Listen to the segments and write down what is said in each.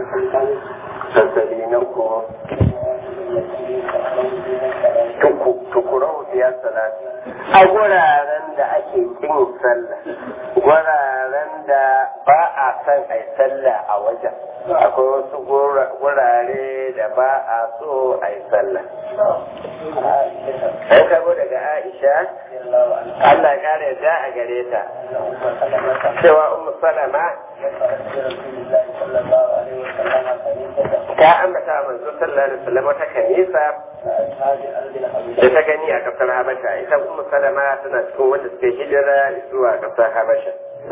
sassali na ko tukurau biyar salati a guraren da ake kin sallah guraren da ba a san a yi sallah a wajen akwai wasu gurare da ba a so a yi sallah an kabo daga aisha Allah ya kare da a gare ta cewa ummu salama ta ambata manzo sallallahu alaihi wasallam wata kanisa da ta gani a kasar habasha ita ummu salama tana cikin wanda suke hijira zuwa kasar habasha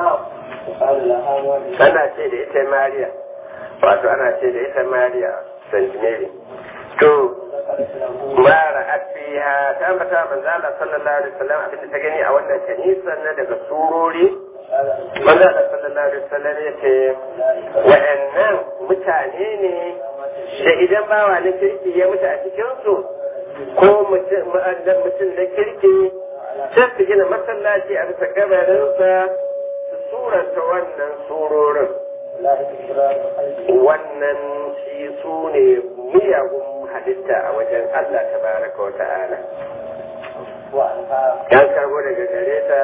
ana ce da ita mariya wato ana ce da ita mariya st mary to mara afiha ta ambata manzo Allah sallallahu alaihi wasallam abinda ta gani a wannan kanisa na daga surori manzo Allah sallallahu alaihi wasallam ya ce wa'annan mutane ne da idan bawa na kirki ya mutu a cikinsu ko mutum na kirki sai su gina masallaci a bisa gabarinsa su suranta wannan surorin wannan shi su ne miyagun halitta a wajen Allah ta baraka wa ta'ala yan karbo daga gare ta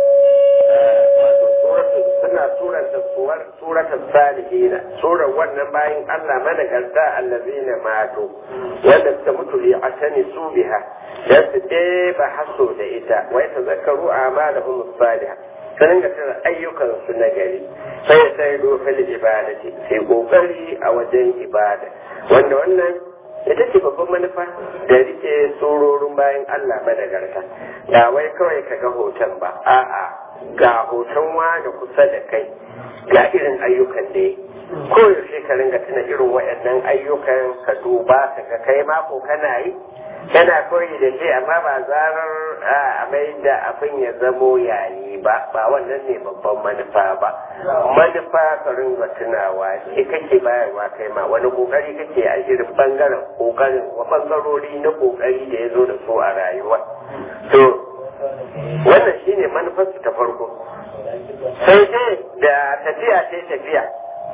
suna suranta suratan salihina surar wannan bayan Allah managarta allazina mato wanda suka mutu li atani su biha dan su ɗeba haso da ita wai ta zakaru amalahum salihah su dinga tana ayyukan su na gari sai sai dofil ibadati sai kokari a wajen ibada wanda wannan ita ce babban manufa da rike tsororin bayan Allah madagarta da wai kawai ka ga hoton ba a'a ga hoton wani kusa da kai ga irin ayyukan da ya koyaushe ka ringa tuna irin waɗannan ayyukan ka duba ka ga kai mako kana yi kana koyi da shi amma ba zarar a mai da abin ya zamo yayi ba ba wannan ne babban manufa ba manufa ka ringa tunawa shi kake bayarwa kai ma wani kokari kake a irin bangaren kokarin wa bangarori na kokari da ya zo da su a rayuwa to wannan shine manufarsu ta farko sai dai da tafiya sai tafiya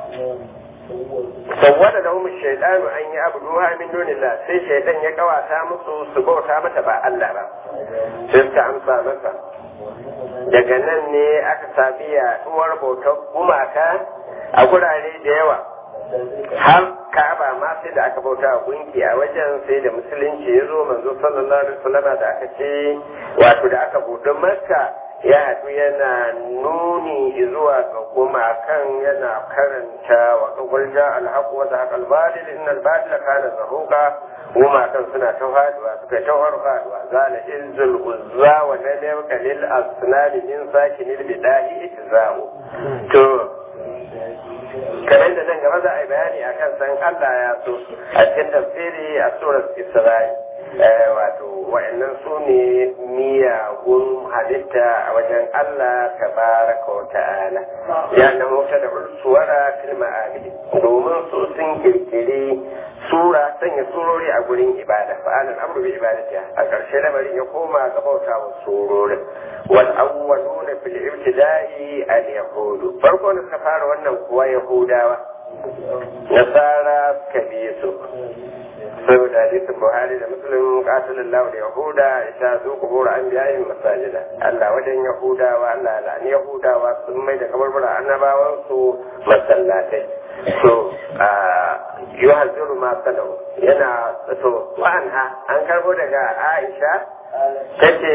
sawwada da mu shaidanu an yi abu duha min dunillah sai shaidan ya kawata musu su bauta mata ba Allah ba sai suka amsa masa daga nan ne aka sami yaduwar bautar gumaka a gurare da yawa har ka'aba ma sai da aka bauta a gunki a wajen sai da musulunci ya zo manzo sallallahu alaihi wasallam da aka ce wato da aka buɗe makka ya haɗu yana nuni zuwa ga gumakan yana karanta wa kawar ja alhaku wa zahaq albadil inna albadila kana zahuqa gumakan suna ta faduwa suka ta faduwa zala izzul uzza wa nadamka lil asnani min sakinil bidahi itza'u to kamar da nan gaba za a yi bayani a kan san Allah ya so a cikin tafsiri a surar Isra'i wato wa'annan su ne miyagun halitta a wajen Allah tabaraka wa ta'ala ya na mota da suwara fil ma'abidi domin su sun kirkiri sura sanya surori a gurin ibada fa'alan amru bi ibadatiha a ƙarshe lamarin ya koma ga bauta wa surorin wal awwaluna fil ibtida'i al yahudu farko da suka fara wannan kuwa yahudawa nasara suka bi su saboda hadisin buhari da muslim qatalin lahu da yahuda ita su kubura an biya yin masajida Allah wajen yahudawa Allah la'ani yahudawa sun mai da kabarbara annabawan su masallatai so yuhazziru ma sanau yana so wa'anha an karbo daga Aisha tace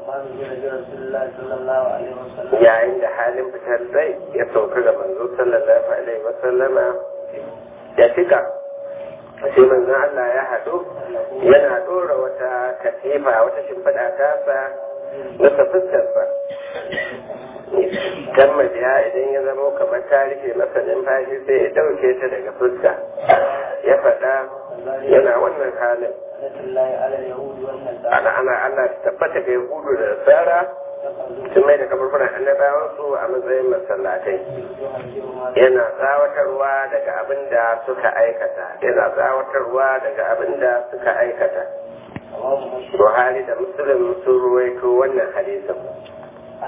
yayin da halin fitar rai ya sauka ga manzo sallallahu alaihi wasallama ya cika sai manzon Allah ya haɗu yana ɗora wata katifa wata shimfiɗa tasa nasa fuskarsa kan majiya idan ya zama kamar ta rufe masa numfashi sai ya ɗauke ta daga fuska ya faɗa yana wannan halin ana ana Allah ta tabbata ga Yahudu da Nasara sun mai da kaburburan annabawansu a matsayin masallatai yana tsawatarwa daga abin da suka aikata yana tsawatarwa daga abin da suka aikata Buhari da Muslim sun ruwaito wannan hadisin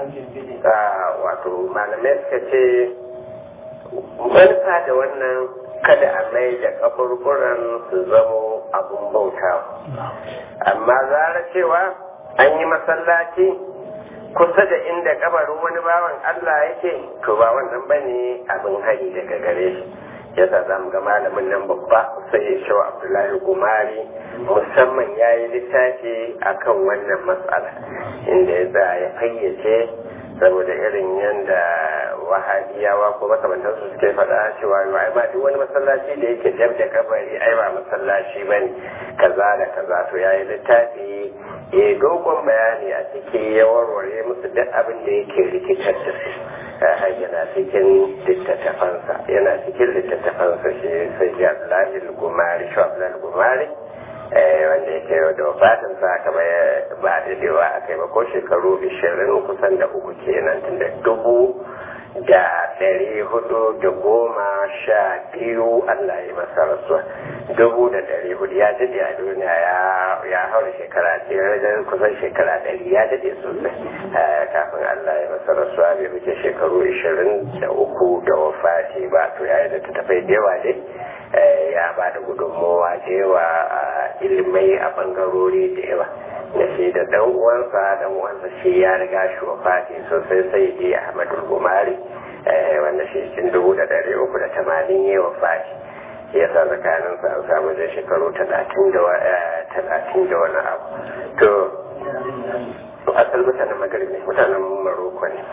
wato malamai suka ce manufa da wannan kada a mai da kaburburan su zamo abun bautawa amma zara cewa an yi masallaci kusa da inda kabarin wani bawan Allah yake to ba wannan bane abin hari daga gare shi yasa za mu ga malamin nan babba sai ya shawo abdullahi gumari musamman ya yi littafi akan wannan matsala inda ya za ya fayyace saboda irin yadda wahabiyawa ko makamantansu suke faɗa cewa ai ma duk wani masallaci da yake jab da kabari ai ba masallaci bane kaza da kaza to yayi littafi ya dogon bayani a ciki ya warware musu duk abin da yake rikitar da su yana cikin littattafansa yana cikin littattafansa shi sai ji abdullahi gumari shi abdullahi gumari wanda yake da wafatin sa aka bai ba dadewa a kai ba ko shekaru ishirin kusan da uku kenan tun da dubu da ɗari hudu da goma sha biyu Allah ya masa rasuwa dubu da ɗari hudu ya daɗe a duniya ya haura shekara ɗaya kusan shekara ɗari ya daɗe sosai kafin Allah ya masa rasuwa bai wuce shekaru ishirin da uku da wafati ba to ya yi da ta tafai da yawa dai ya ba da gudunmowa da yawa a ilimai a bangarori da yawa da shi da dan uwansa dan uwansa shi ya riga shi wafati sosai sai ji ahmadul gumari wanda shi cikin dubu da dari uku da tamanin ya wafati ya sa tsakanin sa an samu da shekaru talatin da wani abu to asal mutanen magaribi mutanen maroko ne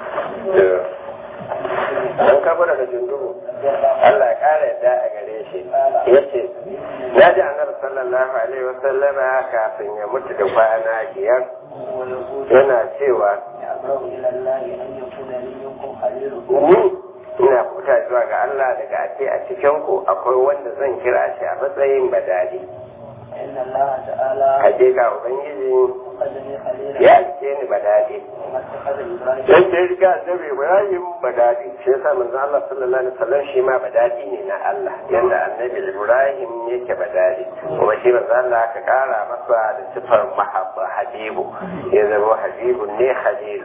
an kabo daga jundubu Allah ya kara yadda a gare shi ya ce ya ji annabi sallallahu alaihi wasallama kafin ya mutu da kwana biyar yana cewa ni ina kuta zuwa ga Allah daga ake a cikin ku akwai wanda zan kira shi a matsayin badadi Hakika Ubangiji ya alke ni badadi. Sai sai riga annabi Ibrahim badadi. Shi yasa manzo Allah sallallahu alaihi wasallam shi ma badadi ne na Allah. Yanda annabi Ibrahim yake badadi. Kuma shi manzo Allah ka kara masa da sifar mahabba habibu. Ya zama habibu ne halilu.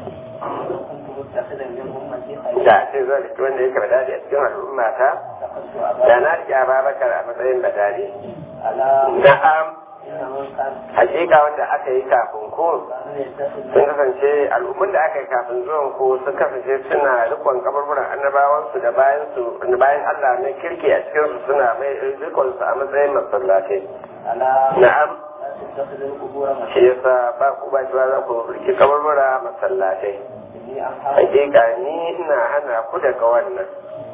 Da ce zai wanda yake badadi a cikin al'ummata. Da na riƙe Ababakar a matsayin badadi. Na'am. Hakika wanda aka yi kafin ko sun kasance al'ummun da aka yi kafin zuwan ko sun kasance suna rikon kaburburan annabawansu da bayan su bayan Allah na kirki a cikin su suna mai rikon su a matsayin masallatai. Na'am. Shi yasa ba ku ba shi ba za ku riki kaburbura masallatai. Hakika ni ina hana ku daga wannan.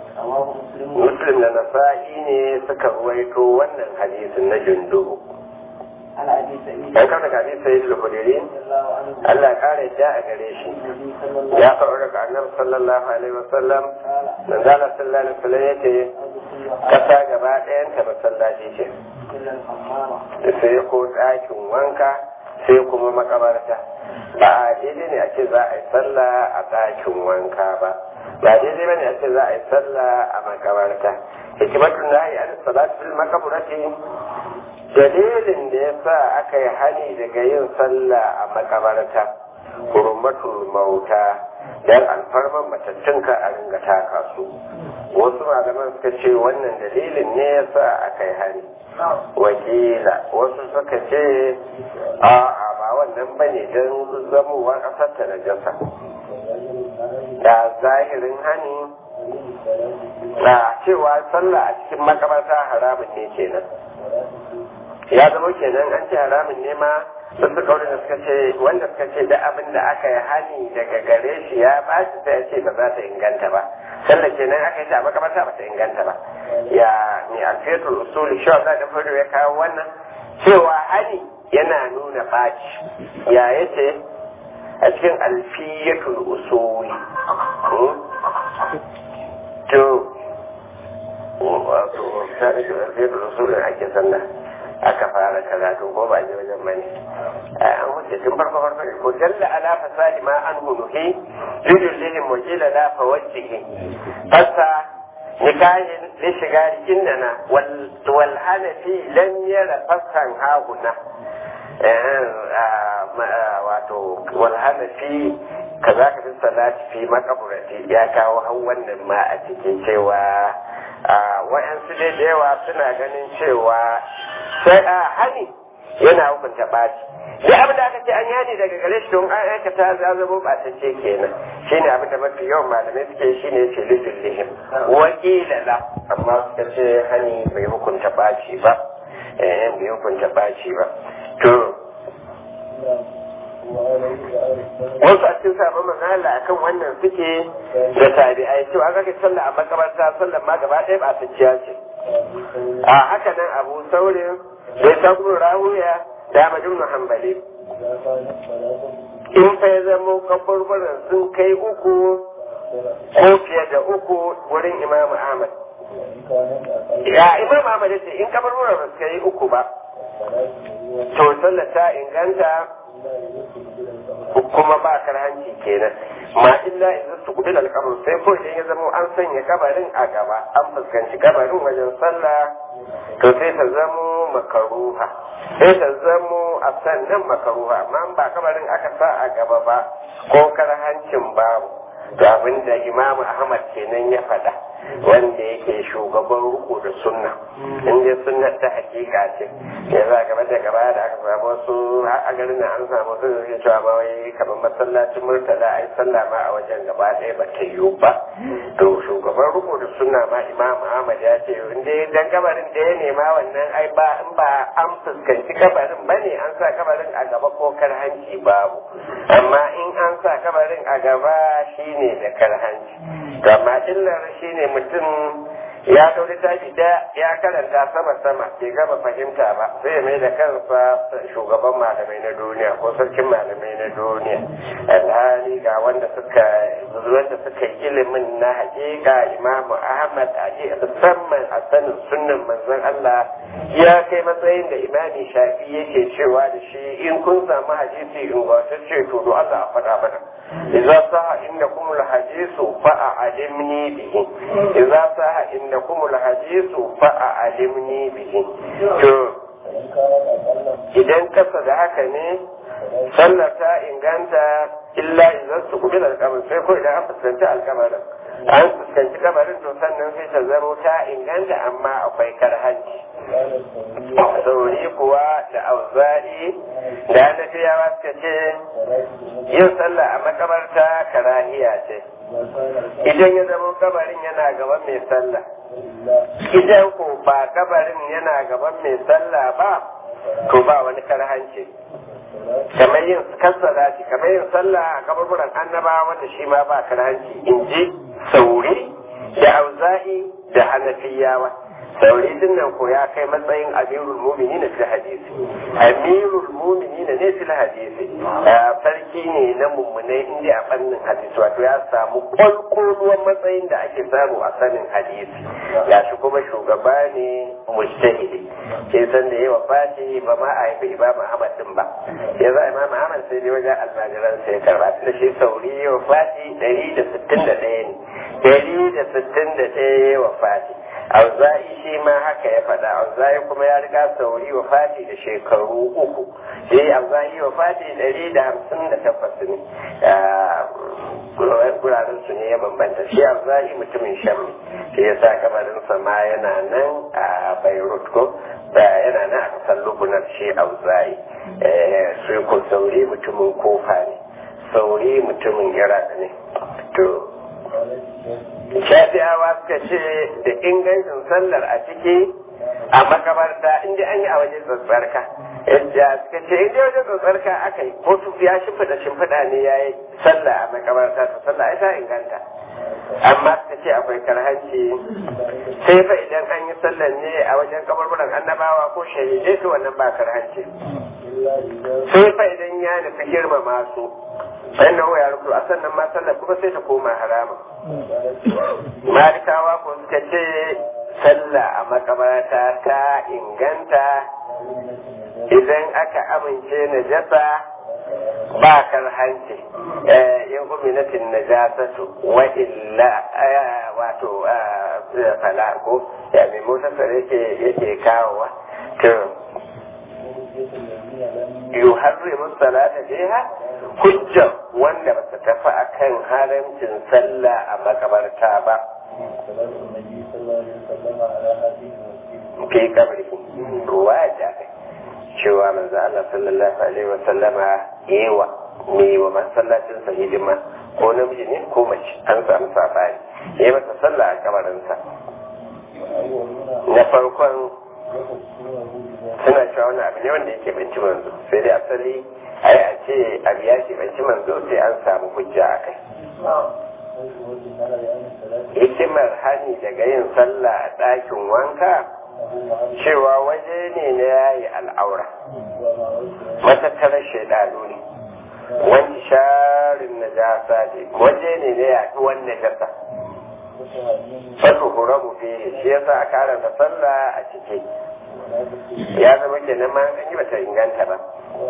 muslim da nasa'i ne suka ruwaito wannan hadisin na jundubu an kama ga hadisi sai al-hudiri Allah kare da a gare shi ya faru daga annabi sallallahu alaihi wasallam nan da Allah sallallahu alaihi wasallam yace kasa gaba ɗayan ta masallaci ce sai ko ɗakin wanka sai kuma makabarta ba a daidai ne a ce za a yi sallah a ɗakin wanka ba ba daidai bane a ce za a yi sallah a makabarta hikimatun nahi an salatu fil makabarati dalilin da ya sa aka yi hani daga yin sallah a makabarta hurmatul mauta dan alfarman matattun ka a ringa taka su wasu malaman suka ce wannan dalilin ne ya sa aka yi hani wakila wasu suka ce a'a ba wannan bane don zamowa ƙasar ta najasa da zahirin hani na cewa sallah a cikin makabarta haramun ne kenan ya zama kenan an ce haramun ne ma sun suka wurin da suka ce wanda suka ce da abin da aka yi hani daga gare shi ya ba shi sai ya ce ba za ta inganta ba sallah kenan aka yi ta makabarta ba ta inganta ba ya mai alfetul usuli shi wa da fado ya kawo wannan cewa hani yana nuna baci ya yace a cikin alfiyatul usuli to wato ta da alfiyatul usuli ake sallah aka fara karatu ko ba je wajen bane an wuce tun farko farko ko jalla ala fasadi ma an hunuhi yujul lihim wa jila la fawajjihi fasa nikahin li shigari innana wal hanafi lam yara fasan hahuna wato wal hanafi kaza ka fi salati fi makaburati ya kawo han wannan ma a cikin cewa wa'yansu dai da yawa suna ganin cewa sai a hani yana hukunta ɓaci duk abin da aka ce an yani daga gare shi don an aikata za zama ɓatacce kenan shine abin da mafi yawan malamai suke shine ce lifin lihim wakila la amma suka ce hani bai hukunta ɓaci ba eh bai hukunta ɓaci ba to wasu a cikin sabon manala akan wannan suke da tabi'ai cewa an kake sallah a makabarta sallah ma gaba ɗaya ba tacciya ce a haka nan abu saurin da ta kuma rahuya da majin hambali in fa ya zama kaburburan sun kai uku ko fiye da uku wurin imamu ahmad ya imamu ahmad ya ce in kaburburan ba su kai uku ba to sallah ta inganta kuma ba karhanci kenan ma illa idan su kudu alkabar sai ko idan ya zama an sanya kabarin a gaba an fuskanci kabarin wajen sallah to sai ta zamo makaruha sai ta zamo a sannan makaruha amma ba kabarin aka sa a gaba ba ko karhancin babu to abinda imamu ahmad kenan ya faɗa wanda yake shugaban ruku da sunna in dai sunna ta hakika ce ya za gaba da gaba da aka samu wasu a garin an samu su da cewa ba wai kamar masallacin murtala ai sallah ma a wajen gaba ɗaya ba ta yiwu ba to shugaban ruku da sunna ma imam ahmad ya ce in dai dan kabarin da ya nema wannan ai ba in ba an fuskanci kabarin ba ne an sa kabarin a gaba ko karhanci babu amma in an sa kabarin a gaba shine da karhanci to amma illar shine mutum ya ɗau littafi da ya karanta sama sama bai gama fahimta ba sai ya mai da kansa shugaban malamai na duniya ko sarkin malamai na duniya alhali ga wanda suka wanda suka yi ilimin na hakika imamu ahmad a musamman a sanin sunnan manzon allah ya kai matsayin da imami shafi yake cewa da shi in kun samu hadisi ingantacce to do allah a faɗa mana idza saha innakum alhadisu fa a'limni bihi idza saha innakum alhadisu fa a'limni bihi to idan kasa da haka ne sallar ta inganta illa idan su kubi alkamar sai ko idan an fuskanci alkamarin an fuskanci kamarin to sannan sai ta zamo ta inganta amma akwai karhanci sauri kuwa da auza'i da annabiyawa suka ce yin sallah a makabarta karahiya ce idan ya zama kabarin yana gaban mai sallah idan ko ba kabarin yana gaban mai sallah ba to ba wani karhanci kamar yin kassara shi kamar yin sallah a kaburburan annabawa wanda shi ma ba karhanci in ji sauri da auza'i da hanafiyawa sauri din nan ko ya kai matsayin amirul mumini na fil hadisi amirul mumini na ne fil hadisi sarki ne na mummunai inda a fannin hadisi wato ya samu kwalkwalwan matsayin da ake samu a sanin hadisi ya shi kuma shugaba ne mujtahidi ke san da yawa fati ba ma a haifi imam ahmad din ba ya za imam ahmad sai dai wajen almajiran sai karba da shi sauri yawa fati ɗari da sittin da ɗaya ne ɗari da sittin da ɗaya wa fati auza'i shi ma haka ya faɗa auza'i kuma ya riga sauri wa fati da shekaru uku shi auza'i wa fati ɗari da hamsin da takwas ne guraren su ne ya bambanta shi auza'i mutumin sham shi ya sa kamarinsa ma yana nan a beirut ko da yana nan a kasar lubunar shi auza'i su ko sauri mutumin kofa ne sauri mutumin iraq ne to shafi'awa suka ce da ingancin sallar a ciki a makabarta inda an yi a wajen tsatsarka yadda suka ce inda wajen tsatsarka aka yi ko su ya shimfiɗa shimfiɗa ne ya yi sallah a makabarta to sallah ita inganta amma suka ce akwai karhanci sai fa idan an yi sallar ne a wajen kabarburan annabawa ko shahidai to wannan ba karhanci sai fa idan ya nufi girmama su sannan ya rubutu a sannan ma sallar kuma sai ta koma harama malikawa ko suka ce sallah a makabarta ta inganta idan aka amince na jasa ba karhanci in uminatin najasatu wa illa wato fala ko ya mai motar yake yake kawowa to yuharrimu salata fiha hujja wanda ba ta tafi akan haramcin sallah a makabarta ba fi kabri ruwa da kai cewa manzo Allah sallallahu alaihi wa sallama yewa ne wa masallacin sa hidima ko namiji ne ko mace an samu sabani yayi masa sallah a kabarinsa na farkon suna cewa wani abu ne wanda yake banci manzo sai dai asali ai a ce abu ya ce banci manzo sai an samu hujja a kai hikimar hani daga yin sallah a ɗakin wanka cewa waje ne na yayi al'aura matattarar shaidanu ne wani sharin na jasa ne waje ne na yaduwan najasa fasu huramu fiye shi yasa a karanta sallah a ciki ya zama kenan ma an yi bata inganta ba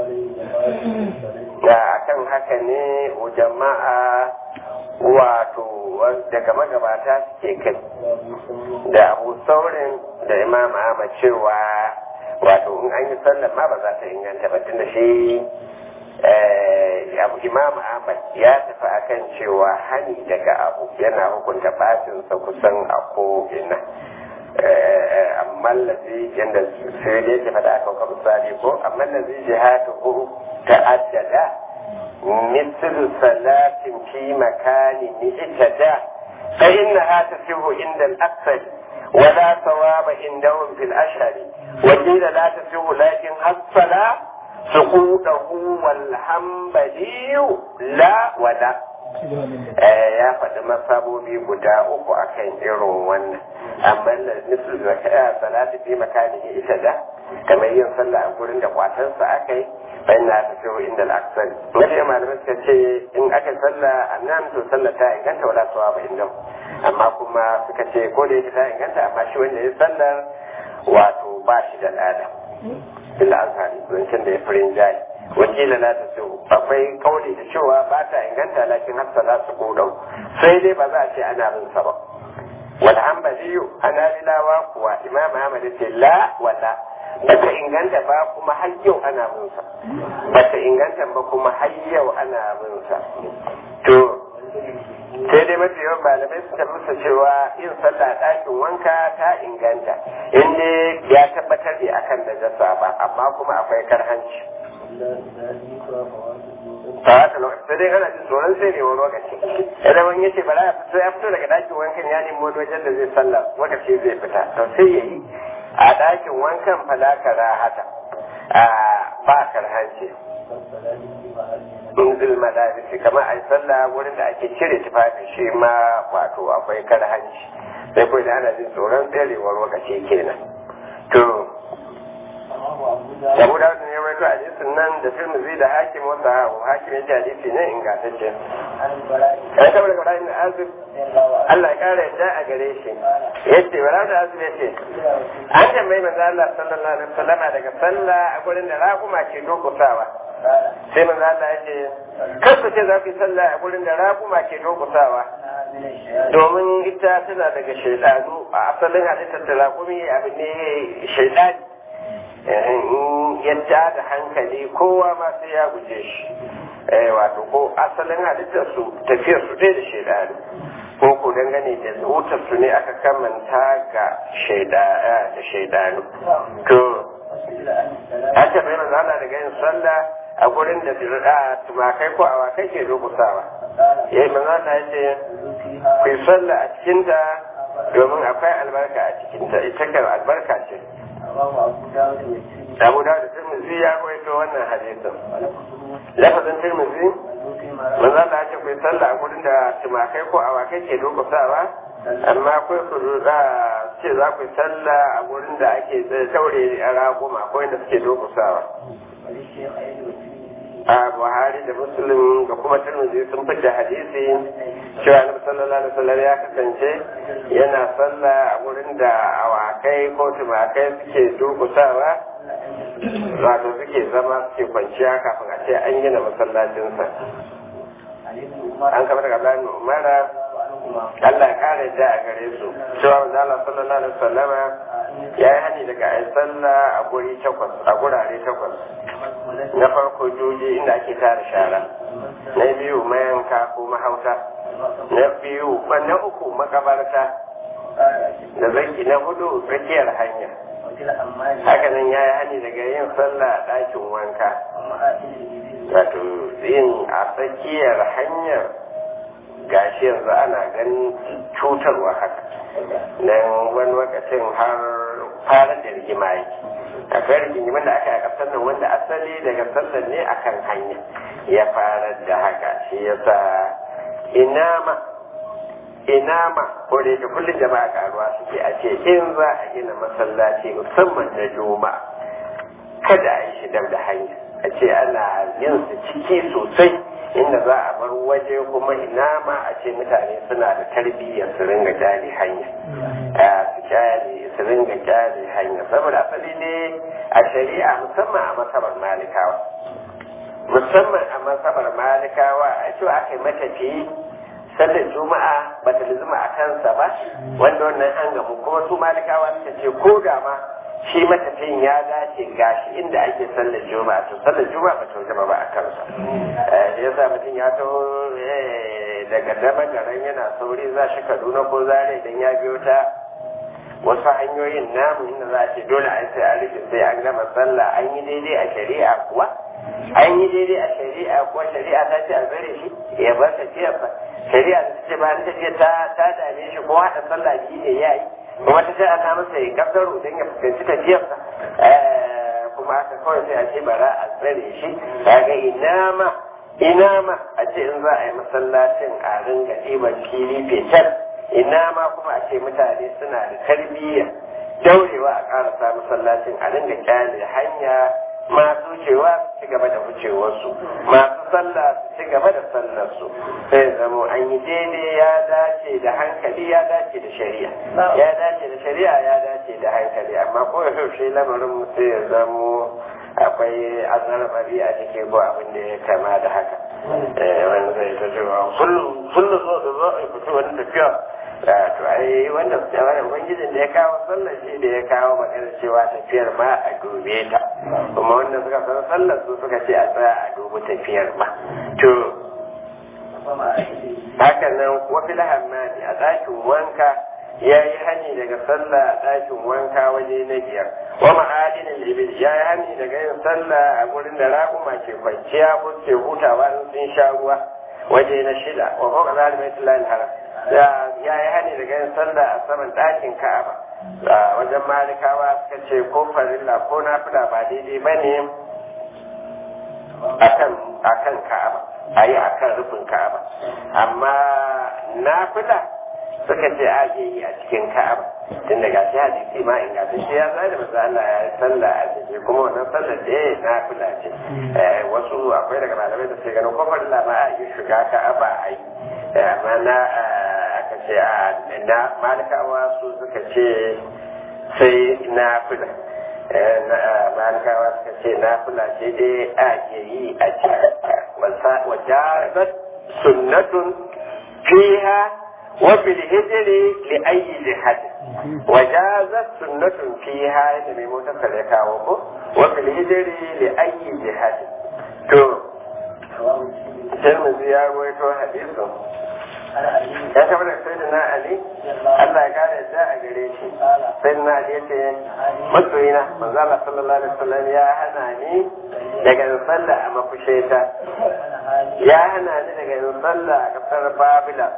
da akan haka ne jama'a wato daga magabata suke kai da abu saurin da imam ahmad cewa wato in an yi sallar ma ba za ta inganta ba tunda shi abu imam ahmad ya tafi akan cewa hani daga abu yana hukunta batinsa kusan a ko'ina amma lazi yadda sai da yake faɗa aka kuma misali ko amma lazi jihatu ta'addada مثل صلاة في مكان اهتدى فإنها تصح عند الأكثر ولا ثواب عندهم في الأشهر وقيل لا تصح لكن الصلاة سقوطه والحنبلي لا ولا ya faɗi masabobi guda uku akan irin wannan amma da nufin zakaya salatu fi makani ita da kamar yin sallah a gurin da kwatansa aka yi bayan na ta fi inda al'aksari wanda malamai suka ce in aka sallah a nan to sallah ta inganta wala suwa ba inda amma kuma suka ce ko da yake ta inganta amma shi wanda ya sallar wato ba shi da lada illa an sami zancen da ya firin jayi wakila la ta so akwai kauli da cewa ba ta inganta lakin hafsa za su godau sai dai ba za a ce ana bin sa ba wal hanbaliyu hanabilawa kuwa imam ahmad ya ce la wala ba ta inganta ba kuma har yau ana bin sa ba ta inganta ba kuma har yau ana bin sa to sai dai mafi yawan malamai suka musa cewa yin sallah ɗakin wanka ta inganta in dai ya tabbatar da akan najasa ba amma kuma akwai karhanci ta haka lokaci sai dai ana jin tsoron sai ne wani lokaci idan wani yace bara ya fito ya fito daga ɗakin wankan ya nemi wani wajen da zai sallah lokaci zai fita to sai ya yi a ɗakin wankan falakara hata a ba karhanci in madabisi kamar a sallah wurin da ake cire tufafi shi ma wato akwai karhanci sai kawai da ana jin tsoron tserewar lokaci kenan to Abu da ne mai zuwa hadisin nan da Tirmidhi da Hakim wanda Hakim ya ji hadisi ne ingantacce. An tabbata ga Ibrahim Azib Allah ya kara yadda a gare shi. Yace Ibrahim Azib yace an tambayi manzo Allah sallallahu alaihi wasallam daga sallah a gurin da raƙuma ke dokusawa. Sai manzo Allah yace kar ku ce za ku yi sallah a gurin da raƙuma ke dokusawa. Domin ita tana daga shaidanu a asalin halittar da raƙumi abu ne shaidani. yadda da hankali kowa ma sai ya guje shi wato ko asalin halittar su tafiyar su dai da shaidanu ko ko dangane da wutar su ne aka kamanta ga da shaidanu to haka bai manzo Allah daga yin sallah a gurin da tumakai ko awakai ke rubusawa yayi manzo Allah ya ce ku yi sallah a cikinta domin akwai albarka a cikinta ita kan albarka ce Abu da da Tirmidhi ya kwaito wannan hadisin. Lafazin Tirmidhi manzo Allah ya ce ku sallah a gurin da tumakai ko awakai ke dokusawa amma akwai ku da ce za ku sallah a gurin da ake taure a raguma ko inda suke dokusawa. a buhari da muslim da kuma tirmidhi sun fidda hadisi cewa annabi sallallahu alaihi wasallam ya kasance yana sallah a wurin da awakai ko tumakai suke durkusawa wato suke zama suke kwanciya kafin a ce an gina masallacinsa an kama daga bayan umara Allah ya kare da a gare su cewa manzo Allah sallallahu alaihi wasallam ya yi hani daga ayi sallah a guri takwas a gurare takwas na farko joji inda ake tara shara na biyu mayanka ko mahauta na biyu na uku makabarta da zaki na hudu tsakiyar hanya haka nan ya yi hani daga yin sallah a ɗakin wanka wato yin a tsakiyar hanyar gashi yanzu ana ganin cutarwa haka nan wani lokacin har fara da rigima yake akwai rigimin da aka yi a ƙasar nan wanda asali daga sallar ne akan hanya ya fara da haka shi yasa inama inama ko da yake kullum jama'a karuwa suke a ce in za a gina masallaci musamman na juma'a kada a yi shi dab da hanya a ce ana yin su ciki sosai inda za a bar waje kuma ina ma a ce mutane suna da tarbiyyar su ringa jari hanya su jari su ringa jari hanya saboda asali ne a shari'a musamman a masabar malikawa musamman a masabar malikawa a cewa aka yi matafiyi sallar juma'a ba ta lizuma a kansa ba wanda wannan an gamu kuma su malikawa suka ce ko da ma shi matafiyin ya dace gashi inda ake sallar juma'a to sallar juma'a ba ta gaba ba a kansa ya sa mutum ya taho daga dama garan yana sauri za shi kaduna ko zare idan ya biyo ta wasu hanyoyin namu inda za a ce dole a sai a rufe sai an gama sallah an yi daidai a shari'a kuwa an yi daidai a shari'a kuwa shari'a ta ce a zare shi ya bar tafiyar ba shari'a ta ce ba tafiya ta ta dame shi ko haɗa sallah biyu ne ya yi kuma ta ce a ta masa ya kasaro don ya fuskanci tafiyarsa kuma haka kawai sai a ce bara a tsare shi kaga ina ma ina ma a ce in za a yi masallacin a ringa ɗiban fili fetal ina ma kuma a ce mutane suna da tarbiyya daurewa a ƙarasa masallacin a ringa kyale hanya masu wucewa su ci gaba da wucewarsu masu sallah su ci gaba da sallarsu sai zamo an yi daidai ya dace da hankali ya dace da shari'a ya dace da shari'a ya dace da hankali amma ko ya shi lamarin mutum ya zamo akwai azarbari a cikin ko abin da ya kama da haka wani zai ta cewa kullum zo da zo a fito wani tafiya to ai wanda su wani ubangijin da ya kawo sallar shi da ya kawo magana cewa tafiyar ma a dube ta kuma wanda suka san sallar su suka ce a tsaya a dubi tafiyar ma to haka nan wafi lahammani a ɗakin wanka ya yi hani daga sallah a ɗakin wanka waje na biyar wa ma'adinin ibil ya yi hani daga yin sallah a gurin da raƙuma ke kwanciya ko ke hutawa in sun sha ruwa waje na shida wa fawqa zalika baitullahi haram ya yi hani daga yin sallah a saman ɗakin ka'aba wajen malikawa suka ce ko farilla ko nafila ba daidai ba ne akan ka'aba a yi akan rufin ka'aba amma nafila suka ce a yi a cikin ka'aba tun daga shi hadisi ma in gafi shi ya zai da maza Allah ya yi sallah a ciki kuma wannan sallar da ya nafila ce wasu akwai daga malamai da suke ganin ko farilla ma a yi shiga ka'aba a yi amma na aka ce a na malikawa su suka ce sai na fila malikawa suka ce na fila ce dai a ke yi a cikin wajabat sunnatun fiha wa bil hijri li ayyi jihad wajazat sunnatun fiha da mai motar ya kawo ko wa bil hijri li ayyi jihad to Tirmidhi ya rawaito hadisin ya taɓa da sai na Ali Allah ya kare da a gare shi sai na Ali ya ce masoyina manzo Allah sallallahu alaihi wasallam ya hana ni daga yin sallah a mafusheta ya hana ni daga yin sallah a kasar Babila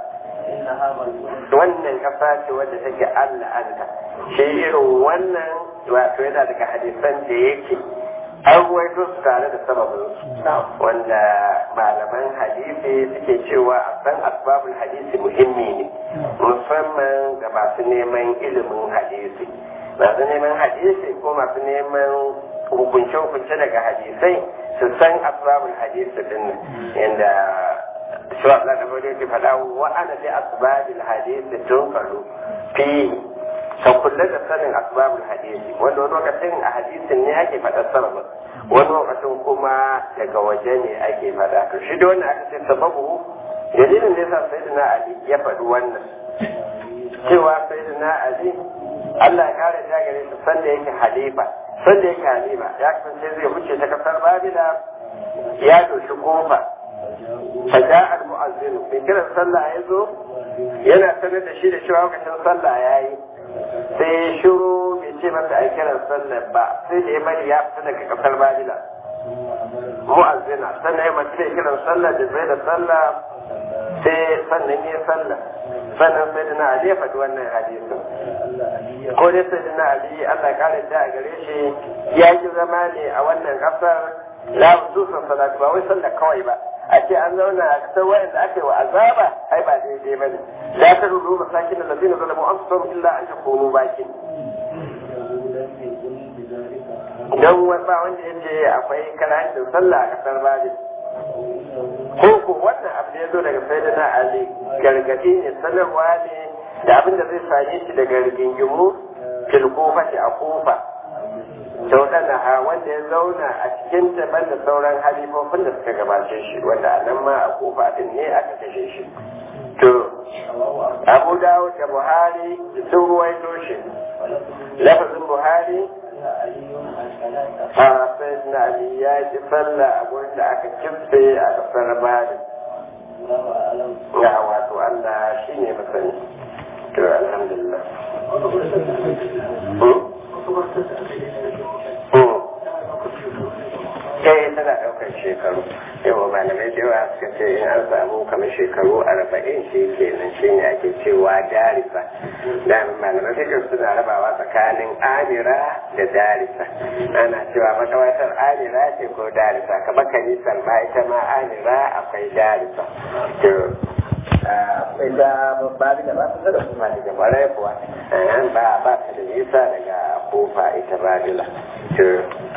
wannan kasa ce wadda take Allah anta shi irin wannan wato yana daga hadisan da yake an waito su tare da sababin su wanda malaman hadisi suke cewa a san asbabul hadisi muhimmi ne musamman ga masu neman ilimin hadisi masu neman hadisi ko masu neman hukunce-hukunce daga hadisai su san asbabul hadisi din nan yadda shi wa Allah da ke faɗa wa ana li asbabil hadisi tun faru fi ka kula da sanin asbabul hadisi wanda wani lokacin a hadisin ne ake faɗa sababin wani lokacin kuma daga waje ne ake faɗa to shi da wannan aka ce sababu dalilin da yasa sayyidina ali ya faɗi wannan cewa sayyidina ali Allah ya kare ta gare shi sanda yake halifa sanda yake halifa ya kasance zai wuce ta kasar babila ya doshi kofa فجاء المؤذن من كده صلى يزو yana sanar da shi da cewa lokacin sallah ya yi sai ya shiru bai ce masa a kiran sallah ba sai da ya bari ya fita daga kasar babila mu'azzina sannan ya mace kiran sallah da zai da sallah sai sannan ya sallah sannan sai da na ali ya faɗi wannan hadisin ko dai sai da na ali Allah kare da a gare shi ya ji zama ne a wannan kasar la hususan salatu ba wai sallah kawai ba a ce an zauna a kasar wayanda aka yi wa azaba ai ba daidai ba ne la ta rudu masakin da lazina zalamu anfusahum illa an takunu bakin dan ba wanda ya ce akwai karancin sallah a kasar babin ko ko wannan abu da ya zo daga sayyidina ali gargadi ne sanarwa ne da abin da zai same shi daga rigingimu fil kufa a kufa daudana ha wanda ya zauna a cikin daban da sauran halifofin da suka gabace shi wanda a nan ma a kufa din ne aka kashe shi to abu dawud da buhari sun ruwaito shi lafazin buhari a sai na ali ya ji sallah a gurin da aka kimse a kasar bari ya wato allah shi ne masani to alhamdulillah kai tana ɗaukar shekaru yawa malamai da yawa suka ce in an samu kamar shekaru arba'in shi kenan shi ne ake cewa darisa da malamai fikin suna rabawa tsakanin amira da darisa ana cewa makawatar amira ce ko darisa kamar kanisar ma ita ma amira akwai darisa ita babi da ba su da kuma daga barai kuwa ba ba ta da nisa daga kofa ita babila